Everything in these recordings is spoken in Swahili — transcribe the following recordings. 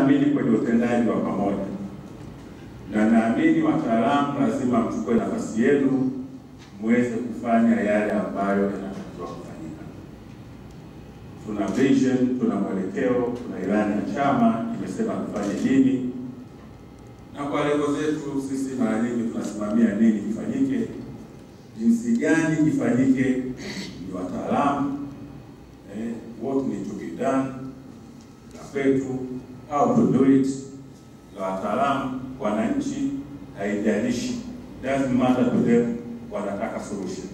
naamini kwenye utendaji wa pamoja, na naamini wataalamu lazima mchukue nafasi yenu muweze kufanya yale ambayo yanatakiwa kufanyika. Tuna vision, tuna mwelekeo, tuna ilani ya chama imesema tufanye nini, na kwa lengo zetu sisi mara nyingi tunasimamia nini kifanyike, jinsi gani kifanyike, ni wataalamu eh, what need to be done na kwetu, how to do it, na wataalamu, wananchi, haijalishi, doesn't matter to them, wanataka solution.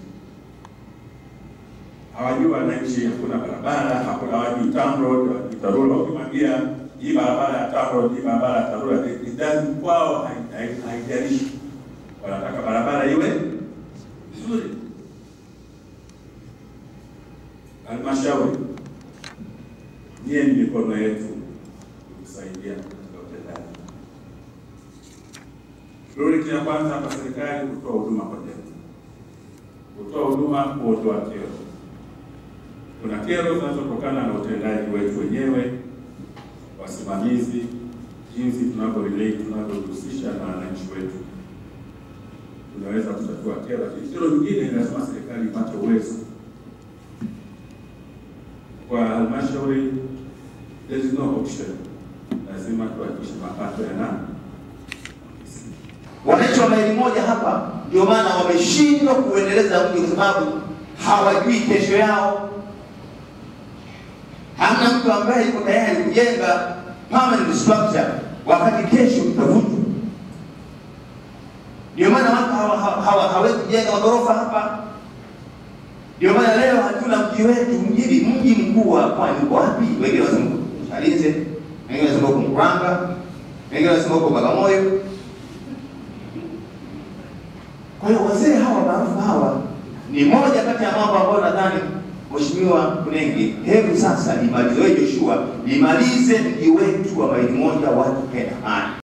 Hawajui wananchi, hakuna barabara, hakuna hawajui TANROADS, hawajui TARURA. Ukimwambia hii barabara ya TANROADS, hii barabara ya TARURA, it doesn't kwao, hai- hai- haijalishi, wanataka barabara iwe nzuri. Halmashauri, nyie ni mikono yetu kusaidia katika utendaji. Priority ya kwanza kwa serikali kutoa huduma kwa jamii, kutoa huduma, kuondoa kero. Kuna kero zinazotokana na utendaji wetu wenyewe, wasimamizi, jinsi tunavyo relate, tunavyojihusisha na wananchi wetu, tunaweza kutatua kero, lakini kero nyingine lazima serikali ipate uwezo kwa halmashauri there is no option, lazima tuhakikishe mapato yana Wananchi wa maili moja hapa ndio maana wameshindwa kuendeleza mji kwa sababu hawajui kesho yao. Hamna mtu ambaye yuko tayari kujenga permanent structure wakati kesho tutavunjwa. Ndio maana watu hawa- hawa- hawa- hawezi kujenga magorofa hapa. Ndio maana leo hatuna mji wetu mjini, mji mkuu wa pwani uko wapi? Wengine wanasema uko Chalinze, wengine wanasema uko Mkuranga, wengine wanasema uko Bagamoyo. Kwa hiyo wazee hawa maarufu hawa ni moja kati ya mambo ambayo nadhani Mheshimiwa Kunenge, hebu sasa limalize, wewe Joshua, limalize mji wetu wa maili moja watu kenda amani.